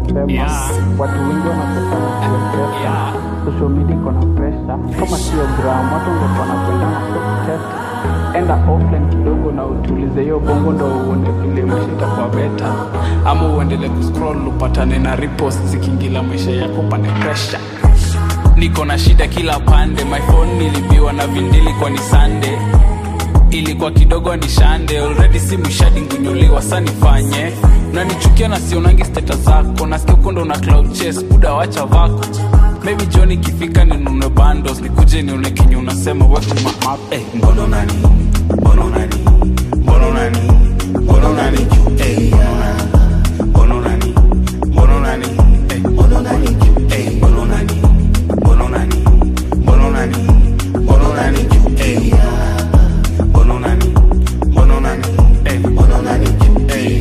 mapema Yeah. watu wengi wanatokana kule pesa Yeah. social media iko na pressure kama sio gram watu ungekuwa napenda na kutest enda offline kidogo na utulize hiyo bongo ndo uone vile maisha itakuwa beta ama uendele kuscroll upatane na repost zikiingila maisha yako pande pressure niko na shida kila pande my phone nilibiwa na vindili kwa ni sande ilikuwa kidogo ni shande already si mwishadi ngunyuliwa sa nifanye nanichukia na sionangi steta zako nasikia ukondo na cloud chase buda wacha vako maybe john ikifika ninunue bandos nikuje nione kenye unasema wekuma Eh, mbono nani mbono nani mbono nani mbono nani Eh, mbono nani mbono nani Eh, mbono nani Eh, mbono nani mbono nani mbono nani mbono nani Eh, mbono nani mbono nani Eh, mbono nani Eh.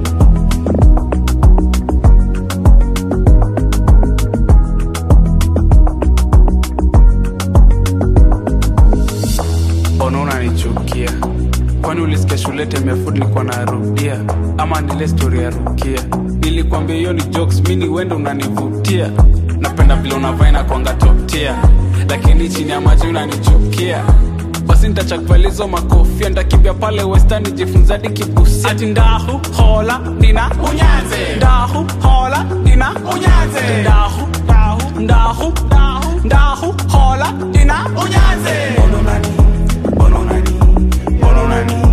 mbona unanichukia kwani ulisikia shule temefud nilikuwa narudia ama nile stori ya rukia nilikwambia hiyo ni jokes mini wende unanivutia napenda vile unavaina kwanga toptia lakini chini ya maji unanichukia basi ntachakvalizo makofia ntakimbia pale western nijifunzadi kibusia ati ndahu hola dina unyanze ndahu hola dina unyanze ndahu ndahu ndahu ndahu ndahu hola dina unyanze Mbono nani mbono nani mbono nani